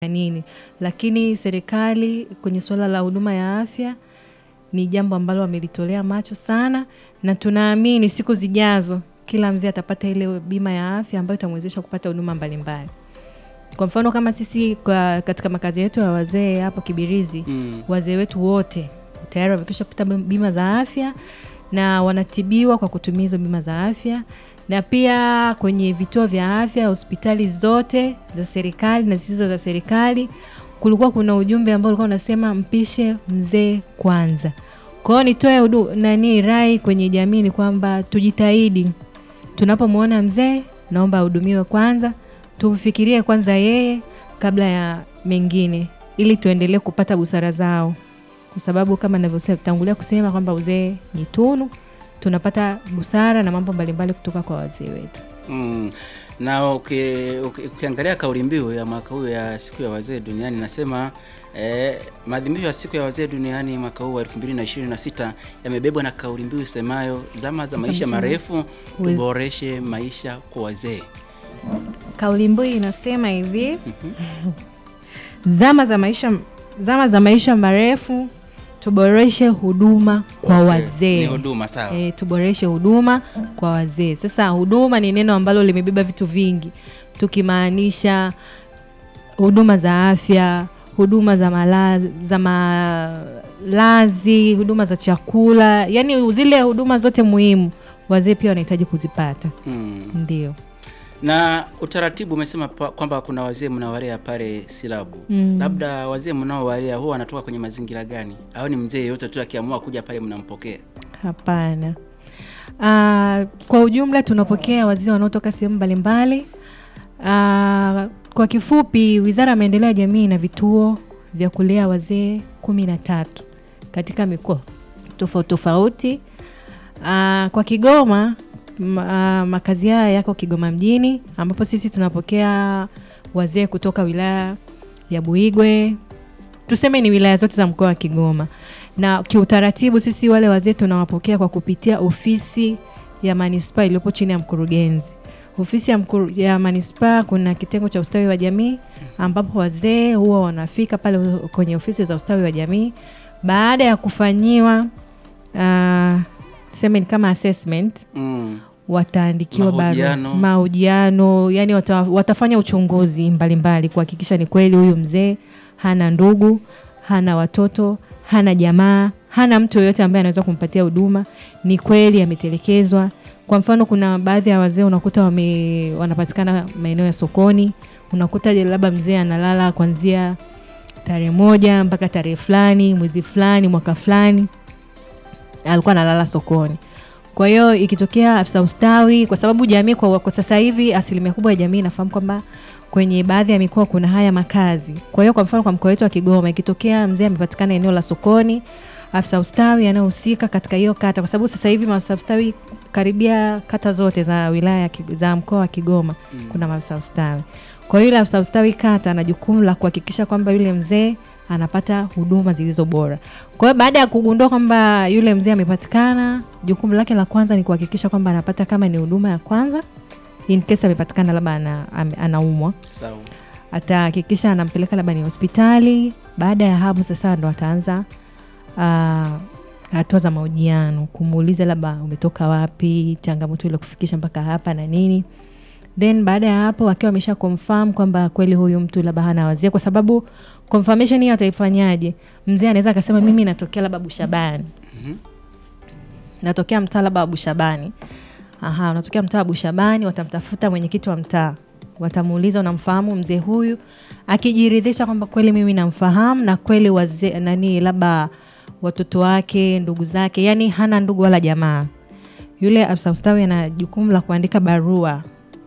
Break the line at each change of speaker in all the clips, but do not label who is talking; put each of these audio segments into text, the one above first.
nini, lakini serikali kwenye suala la huduma ya afya ni jambo ambalo wamelitolea macho sana, na tunaamini siku zijazo kila mzee atapata ile bima ya afya ambayo itamwezesha kupata huduma mbalimbali. Kwa mfano kama sisi kwa, katika makazi yetu ya wazee hapo Kibirizi
Mm.
wazee wetu wote tayari wamekwisha kupata bima za afya na wanatibiwa kwa kutumia hizo bima za afya, na pia kwenye vituo vya afya, hospitali zote za serikali na zisizo za serikali, kulikuwa kuna ujumbe ambao ulikuwa unasema mpishe mzee kwanza. Kwa hiyo nitoe hudu- nani rai kwenye jamii ni kwamba tujitahidi, tunapomwona mzee, naomba ahudumiwe kwanza, tumfikirie kwanza yeye kabla ya mengine, ili tuendelee kupata busara zao, kwa sababu kama navyotangulia kusema kwamba uzee ni tunu, tunapata busara na mambo mbalimbali kutoka kwa wazee wetu.
Mm. Na uki- uki- ukiangalia kauli mbiu ya mwaka huu ya siku ya wazee duniani nasema eh, maadhimisho ya siku ya wazee duniani mwaka huu wa 2026 yamebebwa na kauli mbiu isemayo zama za maisha
maisha
marefu
Wez-
tuboreshe maisha kwa wazee.
Kauli mbiu inasema hivi zama za maisha zama za maisha marefu
Tuboreshe huduma kwa
Okay.
wazee.
Ni huduma sawa.
E, tuboreshe huduma kwa wazee. Sasa huduma ni neno ambalo limebeba vitu vingi, tukimaanisha huduma za afya, huduma za malazi, za malazi, huduma za chakula, yaani zile huduma zote muhimu wazee pia wanahitaji kuzipata.
Mm.
Ndio.
Na utaratibu umesema pa- kwamba kuna wazee mnawalea pale Silabu.
Mm.
Labda wazee mnaowalea huwa wanatoka kwenye mazingira gani? Au ni mzee yote tu akiamua kuja pale mnampokea?
Hapana. Ah, kwa ujumla tunapokea wazee wanaotoka sehemu mbalimbali. Ah, kwa kifupi, Wizara ya Maendeleo ya Jamii ina vituo vya kulea wazee kumi na tatu katika mikoa tofauti tofauti. Ah, kwa Kigoma ma, ah, makazi haya yako Kigoma mjini ambapo sisi tunapokea wazee kutoka wilaya ya Buigwe, tuseme ni wilaya zote za mkoa wa Kigoma na kiutaratibu sisi wale wazee tunawapokea kwa kupitia ofisi ya manispaa iliyopo chini ya mkurugenzi. Ofisi ya, mkuru, ya manispaa kuna kitengo cha ustawi wa jamii ambapo wazee huwa wanafika pale kwenye ofisi za ustawi wa jamii baada ya kufanyiwa uh, tuseme ni kama assessment
Mm.
wataandikiwa barua
Mahojiano.
mahojiano, yani wata, watafanya uchunguzi mbalimbali kuhakikisha ni kweli huyu mzee hana ndugu, hana watoto, hana jamaa, hana mtu yoyote ambaye anaweza kumpatia huduma, ni kweli ametelekezwa. Kwa mfano, kuna baadhi ya wazee unakuta wame, wanapatikana maeneo ya sokoni, unakuta labda mzee analala kuanzia tarehe moja mpaka tarehe fulani, mwezi fulani, mwaka fulani alikuwa analala sokoni. Kwa hiyo ikitokea afisa ustawi, kwa sababu jamii kwa, kwa sasa hivi asilimia kubwa ya jamii inafahamu kwamba kwenye baadhi ya mikoa kuna haya makazi. Kwa hiyo kwa mfano kwa mkoa wetu wa Kigoma, ikitokea mzee amepatikana eneo la sokoni, afisa ustawi anayehusika katika hiyo kata, kwa sababu sasa hivi maafisa ustawi karibia kata zote za wilaya ya Kig- za mkoa wa Kigoma
Mm.
kuna maafisa ustawi. Kwa hiyo yule afisa ustawi kata ana jukumu la kuhakikisha kwamba yule mzee anapata huduma zilizo bora. Kwa hiyo baada ya kugundua kwamba yule mzee amepatikana, jukumu lake la kwanza ni kuhakikisha kwamba anapata kama ni huduma ya kwanza, in case amepatikana labda ana, ame- anaumwa,
Sawa.
atahakikisha anampeleka labda ni hospitali. Baada ya hapo sasa ndo ataanza ah, hatua za mahojiano, kumuuliza labda umetoka wapi, changamoto ile kufikisha mpaka hapa na nini then baada ya hapo akiwa amesha confirm kwamba kweli huyu mtu labda hana wazee, kwa sababu confirmation hiyo ataifanyaje? Mzee anaweza akasema mimi natokea labda Bushabani,
Mhm.
natokea mtaa labda wa Bushabani. Aha, unatokea mtaa wa Bushabani, watamtafuta mwenyekiti wa mtaa, watamuuliza unamfahamu mzee huyu. Akijiridhisha kwamba kweli mimi namfahamu na kweli wazee nani, labda watoto wake, ndugu zake, yani hana ndugu wala jamaa, yule afisa ustawi ana jukumu la kuandika barua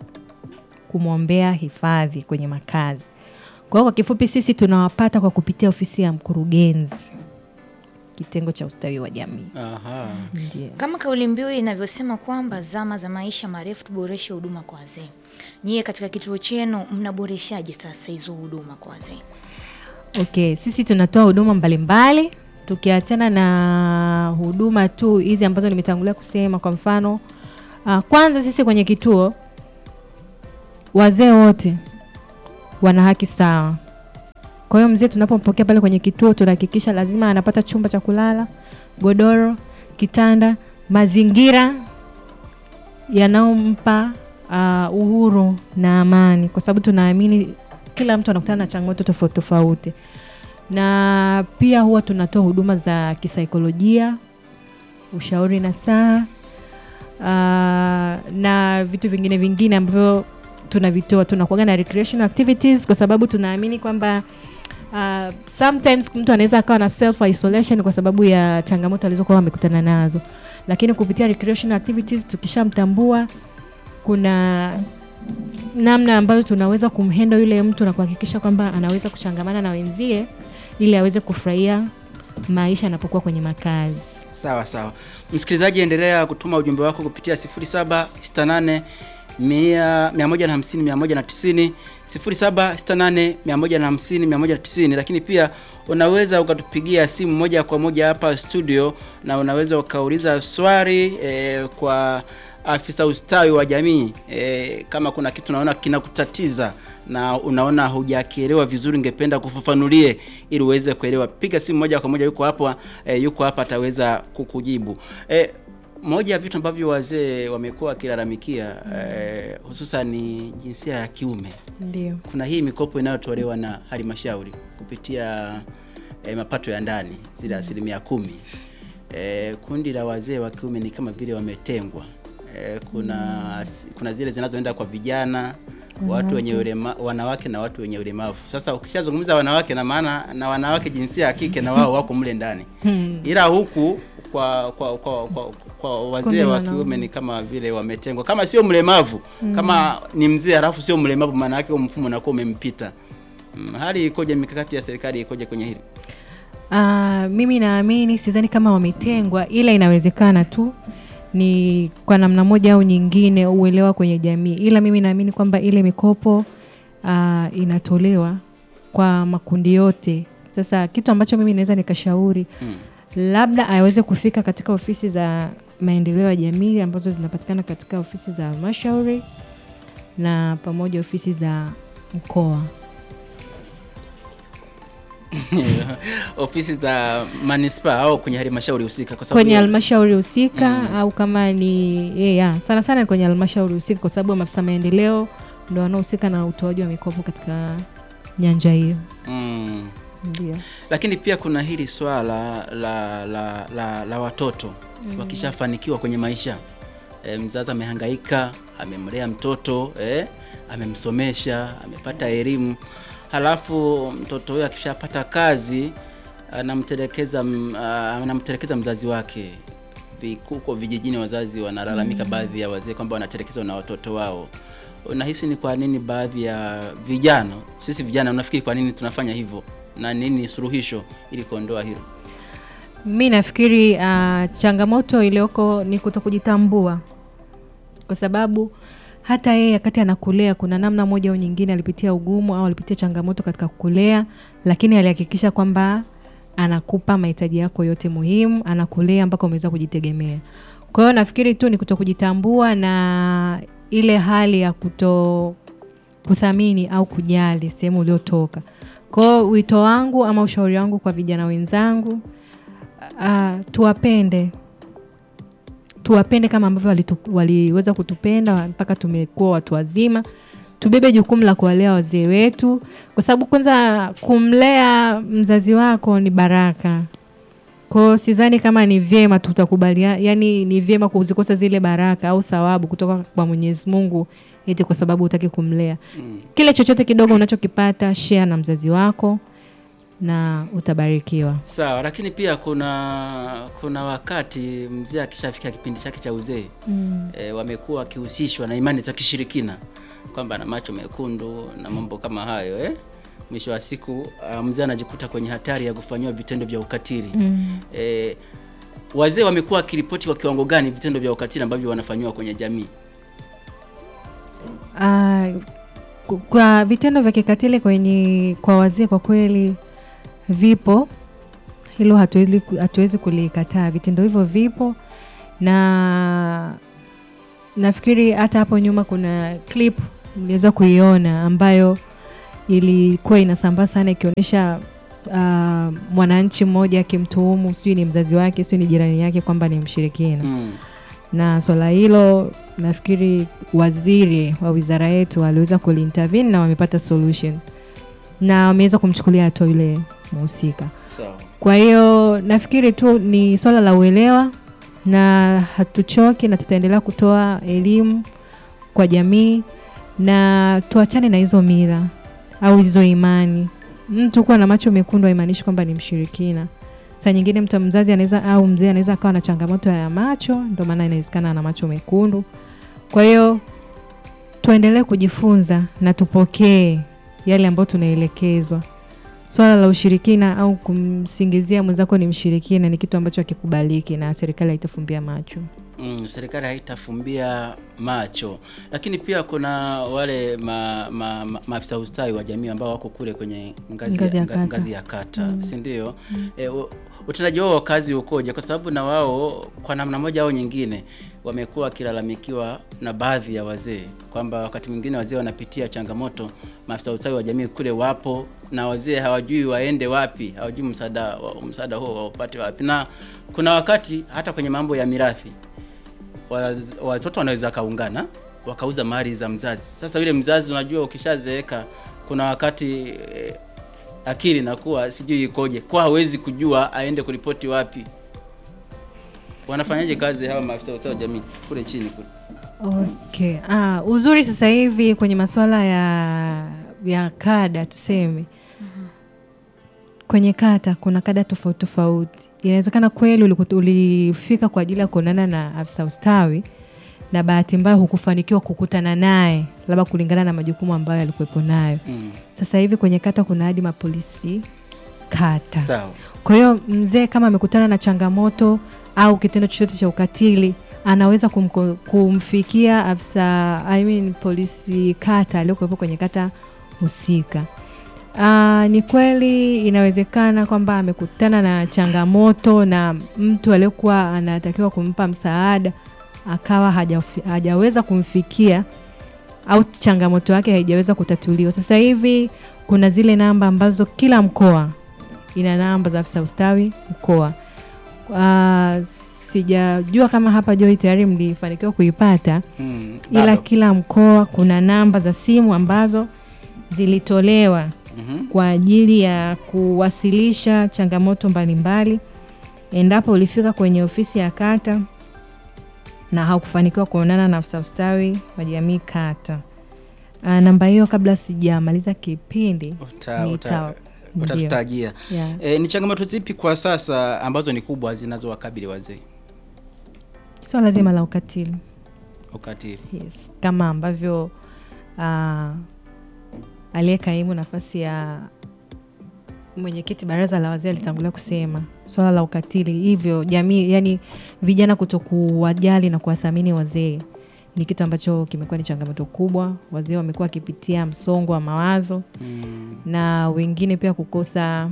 kumwombea hifadhi kwenye makazi. Kwa hiyo kwa kifupi, sisi tunawapata kwa kupitia ofisi ya mkurugenzi, kitengo cha ustawi wa jamii.
Aha.
Ndio.
Kama kauli mbiu inavyosema kwamba zama za maisha marefu tuboreshe huduma kwa wazee, nyie katika kituo chenu mnaboreshaje sasa hizo huduma kwa wazee?
Okay, sisi tunatoa huduma mbalimbali tukiachana na huduma tu hizi ambazo nimetangulia kusema. Kwa mfano uh, kwanza sisi kwenye kituo wazee wote wana haki sawa Kwa hiyo mzee tunapompokea pale kwenye kituo, tunahakikisha lazima anapata chumba cha kulala, godoro, kitanda, mazingira yanayompa uh, uhuru na amani, kwa sababu tunaamini kila mtu anakutana na changamoto tofauti tofauti, na pia huwa tunatoa huduma za kisaikolojia, ushauri na saa uh, na vitu vingine vingine ambavyo tunavitoa. Tunakuaga na recreational activities kwa sababu tunaamini kwamba uh, sometimes mtu anaweza akawa na self isolation kwa sababu ya changamoto alizokuwa amekutana nazo, lakini kupitia recreational activities tukishamtambua, kuna namna ambayo tunaweza kumhendo yule mtu na kuhakikisha kwamba anaweza kuchangamana na wenzie ili aweze kufurahia maisha anapokuwa kwenye makazi.
Sawa sawa, msikilizaji, endelea kutuma ujumbe wako kupitia 0768 150 190 0768 150 190, lakini pia unaweza ukatupigia simu moja kwa moja hapa studio na unaweza ukauliza swali eh, kwa afisa ustawi wa jamii eh, kama kuna kitu unaona kinakutatiza na unaona hujakielewa vizuri, ngependa kufafanulie ili uweze kuelewa, piga simu moja kwa moja, yuko hapa eh, yuko hapa ataweza kukujibu eh, moja ya vitu ambavyo wazee wamekuwa wakilalamikia eh, hususan ni jinsia ya kiume.
Ndio.
Kuna hii mikopo inayotolewa na halmashauri kupitia eh, mapato ya ndani zile asilimia kumi. Eh, kundi la wazee wa kiume ni kama vile wametengwa. Eh, kuna kuna zile zinazoenda kwa vijana watu wenye ulema, wanawake na watu wenye ulemavu. Sasa ukishazungumza wanawake, na maana na wanawake jinsia ya kike na wao wako mle ndani, ila huku kwa kwa kwa, kwa, kwa wazee
Kundi
wa
wanaume.
kiume ni kama vile wametengwa, kama sio mlemavu kama ni mzee alafu sio mlemavu, maana yake huo mfumo unakuwa umempita. Mm, hali ikoje? Mikakati ya serikali ikoje kwenye hili?
Uh, mimi naamini sidhani kama wametengwa, ila inawezekana tu ni kwa namna moja au nyingine uelewa kwenye jamii, ila mimi naamini kwamba ile mikopo uh, inatolewa kwa makundi yote. Sasa kitu ambacho mimi naweza nikashauri
Mm.
labda aweze kufika katika ofisi za maendeleo ya jamii ambazo zinapatikana katika ofisi za halmashauri na pamoja ofisi za mkoa.
ofisi za manispaa au kwenye halmashauri husika, kwa sababu
kwenye
ya-
halmashauri husika
Mm.
au kama ni yeah, yeah, sana sana ni kwenye halmashauri husika, kwa sababu maafisa maendeleo ndo wanaohusika na utoaji wa mikopo katika nyanja hiyo.
mm.
Ndio.
Lakini pia kuna hili swala la la, la, la watoto wakishafanikiwa kwenye maisha e, mzazi amehangaika, amemlea mtoto e, amemsomesha, amepata elimu, halafu mtoto huyo akishapata kazi anamtelekeza m- ah, anamtelekeza mzazi wake. Vi- Huko vijijini wazazi wanalalamika, baadhi ya wazee kwamba wanatelekezwa na watoto wao. Unahisi ni kwa nini baadhi ya vijana, sisi vijana, unafikiri kwa nini tunafanya hivyo na nini suluhisho ili kuondoa hilo?
Mi nafikiri uh, changamoto iliyoko ni kuto kujitambua, kwa sababu hata yeye wakati anakulea kuna namna moja au nyingine alipitia ugumu au alipitia changamoto katika kukulea, lakini alihakikisha kwamba anakupa mahitaji yako yote muhimu, anakulea mpaka umeweza kujitegemea. Kwa hiyo nafikiri tu ni kuto kujitambua na ile hali ya kuto kuthamini au kujali sehemu uliotoka. Kwa hiyo wito wangu ama ushauri wangu kwa vijana wenzangu uh, tuwapende tuwapende kama ambavyo walitu, waliweza kutupenda mpaka tumekuwa watu wazima. Tubebe jukumu la kuwalea wazee wetu, kwa sababu kwanza kumlea mzazi wako ni baraka. Kwa hiyo sidhani kama ni vyema tutakubalia, yani ni vyema kuzikosa zile baraka au thawabu kutoka kwa Mwenyezi Mungu eti kwa sababu hutaki kumlea.
Mm.
Kile chochote kidogo unachokipata share na mzazi wako na utabarikiwa.
Sawa, lakini pia kuna kuna wakati mzee akishafika kipindi chake cha uzee
Mm.
e, wamekuwa wakihusishwa na imani za kishirikina kwamba na macho mekundu na mambo kama hayo eh? Mwisho wa siku uh, mzee anajikuta kwenye hatari ya kufanyiwa vitendo vya ukatili
Mm.
e, wazee wamekuwa wakiripoti kwa kiwango gani vitendo vya ukatili ambavyo wanafanyiwa kwenye jamii?
Ah, ku- kwa vitendo vya kikatili kwenye kwa wazee kwa kweli vipo, hilo hatuwezi hatuwezi kulikataa. Vitendo hivyo vipo, na nafikiri hata hapo nyuma kuna clip mliweza kuiona ambayo ilikuwa inasambaa sana ikionyesha uh, mwananchi mmoja akimtuhumu sijui ni mzazi wake sijui ni jirani yake kwamba ni mshirikina
Mm.
na swala hilo nafikiri waziri wa wizara yetu aliweza kuliintervene na wamepata solution na wameweza kumchukulia hatua yule mhusika
Sawa.
kwa hiyo nafikiri tu ni swala la uelewa na hatuchoki na tutaendelea kutoa elimu kwa jamii na tuachane na hizo mila au hizo imani mtu kuwa na macho mekundu haimaanishi kwamba ni mshirikina saa nyingine mtu mzazi anaweza au mzee anaweza akawa na changamoto ya macho ndio maana inawezekana ana macho mekundu kwa hiyo tuendelee kujifunza na tupokee yale ambayo tunaelekezwa swala la ushirikina au kumsingizia mwenzako ni mshirikina ni kitu ambacho hakikubaliki na serikali haitafumbia macho
Mm, serikali haitafumbia macho, lakini pia kuna wale ma, ma, ma, maafisa ustawi wa jamii ambao wako kule kwenye ngazi,
Ngazi ya
ya, nga-
kata.
ngazi ya kata si ndio? E, u- utendaji wao wa kazi ukoje? Kwa sababu na wao kwa namna moja au nyingine wamekuwa wakilalamikiwa na baadhi ya wazee kwamba wakati mwingine wazee wanapitia changamoto, maafisa ustawi wa jamii kule wapo na wazee hawajui waende wapi, hawajui msaada wa- msaada huo waupate wapi, na kuna wakati hata kwenye mambo ya mirathi waz- watoto wanaweza kaungana wakauza mali za mzazi. Sasa yule mzazi, unajua ukishazeeka, kuna wakati eh, akili nakuwa sijui ikoje, kwa hawezi kujua aende kuripoti wapi. Wanafanyaje kazi hawa maafisa wa ustawi wa jamii kule chini kule?
okay. ah, uzuri sasa hivi kwenye masuala ya ya kada tuseme kwenye kata kuna kada tofauti tofauti inawezekana kweli uliku- ulifika kwa ajili ya kuonana na afisa ustawi na bahati mbaya hukufanikiwa kukutana naye labda kulingana na majukumu ambayo alikuwepo nayo
Mm.
sasa hivi kwenye kata kuna hadi mapolisi kata
Sawa.
kwa hiyo mzee kama amekutana na changamoto au kitendo chochote cha ukatili anaweza kumko, kumfikia afisa I mean, polisi kata aliyokuwepo kwenye kata husika. Aa, ni kweli inawezekana kwamba amekutana na changamoto na mtu aliyekuwa anatakiwa kumpa msaada akawa hajafi- hajaweza kumfikia au changamoto yake haijaweza kutatuliwa. Sasa hivi kuna zile namba ambazo kila mkoa ina namba za afisa ustawi mkoa. Uh, sijajua kama hapa Joy tayari mlifanikiwa kuipata,
Mm.
ila
bado.
kila mkoa kuna namba za simu ambazo zilitolewa
Mhm.
kwa ajili ya kuwasilisha changamoto mbalimbali endapo ulifika kwenye ofisi ya kata na haukufanikiwa kuonana na afisa ustawi wa jamii kata. Uh, namba hiyo kabla sijamaliza kipindi
Uta,
nita-
uta,
ndio.
utatutajia.
yeah.
E, ni changamoto zipi kwa sasa ambazo ni kubwa zinazowakabili wazee?
swala zima la ukatili
Ukatili.
yes. kama ambavyo uh, aliyekaimu nafasi ya mwenyekiti baraza la wazee alitangulia kusema swala la ukatili hivyo jamii yani vijana kutokuwajali na kuwathamini wazee ni kitu ambacho kimekuwa ni changamoto kubwa wazee wamekuwa wakipitia msongo wa mawazo
Mm.
na wengine pia kukosa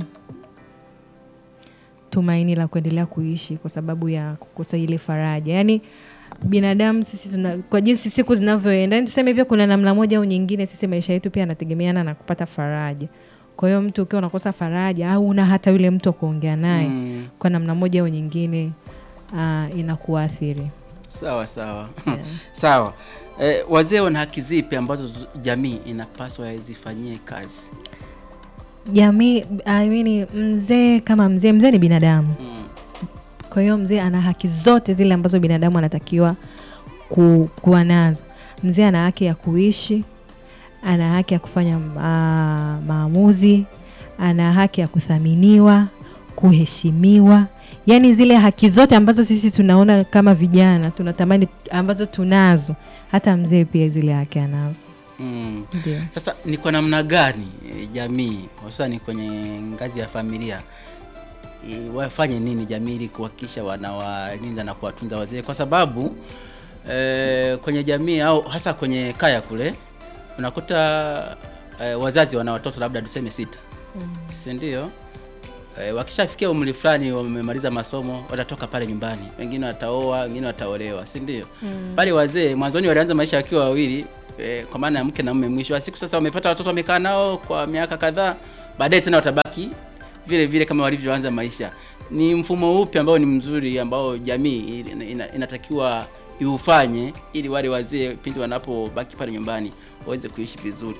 tumaini la kuendelea kuishi kwa sababu ya kukosa ile faraja yaani binadamu sisi tuna, kwa jinsi siku zinavyoenda yani tuseme pia kuna namna moja au nyingine sisi maisha yetu pia yanategemeana na kupata faraja kwa hiyo mtu ukiwa unakosa faraja au una hata yule mtu wa kuongea naye
Mm.
kwa namna moja au nyingine uh, inakuathiri
Sawa sawa. Sawa. E, wazee wana haki zipi ambazo z- jamii inapaswa zifanyie kazi?
jamii I mean, mzee kama mzee mzee ni binadamu
Mm.
kwa hiyo mzee ana haki zote zile ambazo binadamu anatakiwa ku, kuwa nazo mzee ana haki ya kuishi ana haki ya kufanya ma, maamuzi ana haki ya kuthaminiwa kuheshimiwa yaani zile haki zote ambazo sisi tunaona kama vijana tunatamani ambazo tunazo hata mzee pia zile haki anazo
Mm.
ndio
Sasa ni kwa namna gani e, jamii hususani kwenye ngazi ya familia e, wafanye nini jamii ili kuhakikisha wanawalinda na kuwatunza wazee, kwa sababu e, kwenye jamii au hasa kwenye kaya kule unakuta e, wazazi wana watoto labda tuseme sita, si ndio? E, wakishafikia umri fulani wamemaliza masomo watatoka pale nyumbani, wengine wataoa, wengine wataolewa, si ndio? Pale wazee mwanzoni walianza maisha wakiwa wawili, e, kwa maana ya mke na mume. Mwisho wa siku sasa wamepata watoto, wamekaa nao kwa miaka kadhaa, baadaye tena watabaki vile vile kama walivyoanza maisha. Ni mfumo upi ambao ni mzuri ambao jamii ina- ina- inatakiwa iufanye ili wale wazee pindi wanapobaki pale nyumbani waweze kuishi vizuri?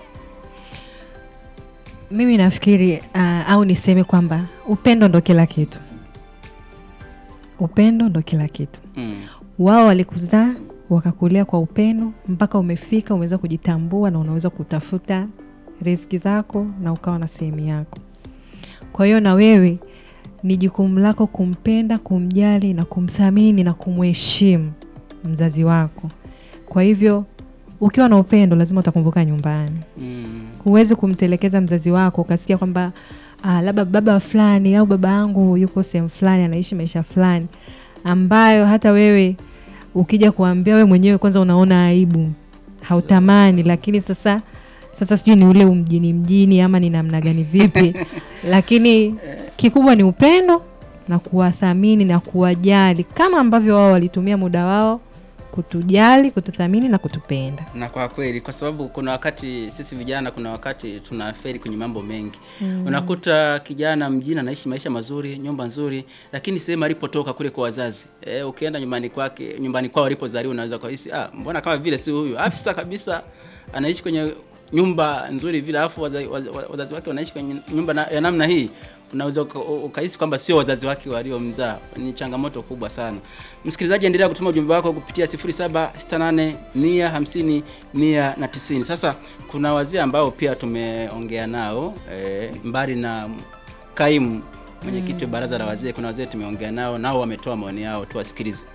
Mimi nafikiri uh, au niseme kwamba upendo ndo kila kitu. Upendo ndo kila kitu.
Mm.
Wao walikuzaa wakakulea kwa upendo mpaka umefika, umeweza kujitambua na unaweza kutafuta riziki zako na ukawa na sehemu yako. Kwa hiyo na wewe ni jukumu lako kumpenda, kumjali na kumthamini na kumheshimu mzazi wako. Kwa hivyo ukiwa na upendo, lazima utakumbuka nyumbani
Mm.
huwezi kumtelekeza mzazi wako ukasikia kwamba ah, labda baba fulani au baba yangu yuko sehemu fulani anaishi maisha fulani ambayo hata wewe ukija kuambia wewe mwenyewe kwanza unaona aibu hautamani lakini sasa sasa sijui ni ule umjini mjini ama ni namna gani vipi lakini kikubwa ni upendo na kuwathamini na kuwajali kama ambavyo wao walitumia muda wao kutujali kututhamini na kutupenda
na kwa kweli kwa sababu kuna wakati sisi vijana kuna wakati tunaferi kwenye mambo mengi mm. unakuta kijana mjini anaishi maisha mazuri nyumba nzuri lakini sehemu alipotoka kule kwa wazazi e, ukienda nyumbani kwake nyumbani kwao alipozaliwa unaweza kuhisi ah, mbona kama vile si huyu afisa kabisa anaishi kwenye nyumba nzuri vile alafu wazazi, wazazi wake wanaishi kwenye nyumba na, ya namna hii unaweza uka- ukahisi kwamba sio wazazi wake waliomzaa. Ni changamoto kubwa sana. Msikilizaji, endelea kutuma ujumbe wako kupitia 0768 150 190. Sasa kuna wazee ambao pia tumeongea nao e, mbali na kaimu mwenyekiti wa baraza la wazee, kuna wazee tumeongea nao, nao wametoa maoni yao, tuwasikilize.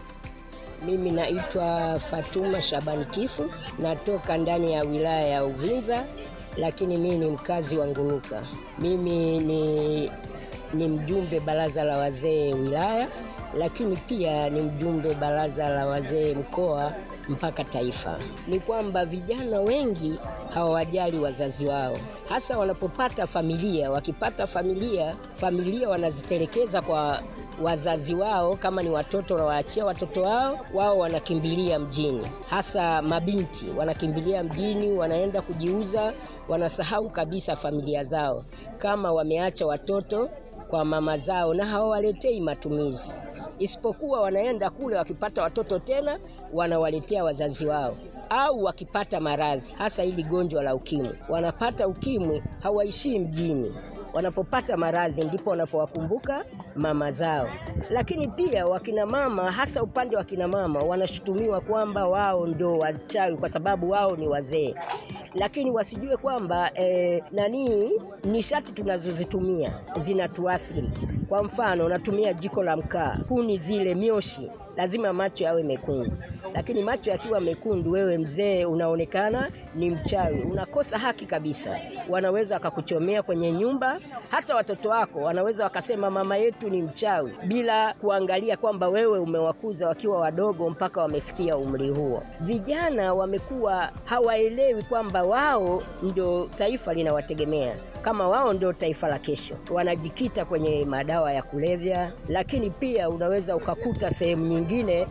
Mimi naitwa Fatuma Shabani Kifu, natoka ndani ya wilaya ya Uvinza, lakini mimi ni mkazi wa Nguruka. Mimi ni, ni mjumbe baraza la wazee wilaya, lakini pia ni mjumbe baraza la wazee mkoa mpaka taifa. Ni kwamba vijana wengi hawawajali wazazi wao, hasa wanapopata familia. Wakipata familia, familia wanazitelekeza kwa wazazi wao. Kama ni watoto wanawaachia watoto wao, wao wanakimbilia mjini, hasa mabinti wanakimbilia mjini, wanaenda kujiuza, wanasahau kabisa familia zao, kama wameacha watoto kwa mama zao na hawawaletei matumizi isipokuwa wanaenda kule, wakipata watoto tena wanawaletea wazazi wao, au wakipata maradhi, hasa hili gonjwa la ukimwi. Wanapata ukimwi, hawaishii mjini, wanapopata maradhi ndipo wanapowakumbuka mama zao. Lakini pia wakina mama, hasa upande wa kina mama, wanashutumiwa kwamba wao ndo wachawi kwa sababu wao ni wazee, lakini wasijue kwamba eh, nani nishati tunazozitumia zinatuathiri. Kwa mfano, unatumia jiko la mkaa, kuni zile, mioshi, lazima macho yawe mekundu, lakini macho yakiwa mekundu, wewe mzee unaonekana ni mchawi, unakosa haki kabisa. Wanaweza wakakuchomea kwenye nyumba, hata watoto wako wanaweza wakasema mama yetu ni mchawi, bila kuangalia kwamba wewe umewakuza wakiwa wadogo mpaka wamefikia umri huo. Vijana wamekuwa hawaelewi kwamba wao ndio taifa linawategemea kama wao ndio taifa la kesho, wanajikita kwenye madawa ya kulevya, lakini pia unaweza ukakuta sehemu nyingine